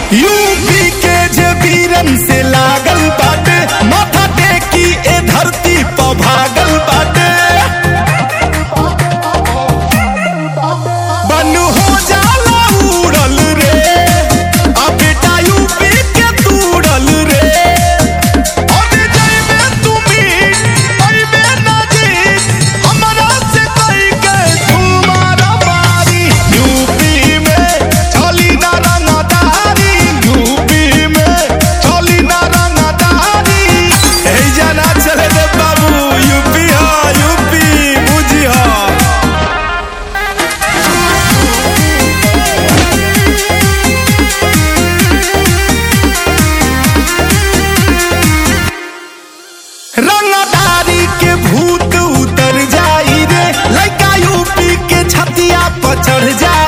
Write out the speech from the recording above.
UP के जे वीरन से लागल बाटे माथा टेकी ए धरती पर भागल बाटे बन हो जाला उड़ल रे आ बेटा यूपी के तूड़ल रे अबे जइबे तुमी अइबे ना जीत हमरा से कई के तुम्हारा मारी यूपी में चली ना रंगदारी यूपी में चली ना रंगदारी ए जाना चले रे बाबू यूपी हा यूपी बुझी हा रंगदारी के भूत उतर जाई रे लड़का यूपी के छतिया पर चढ़ जाई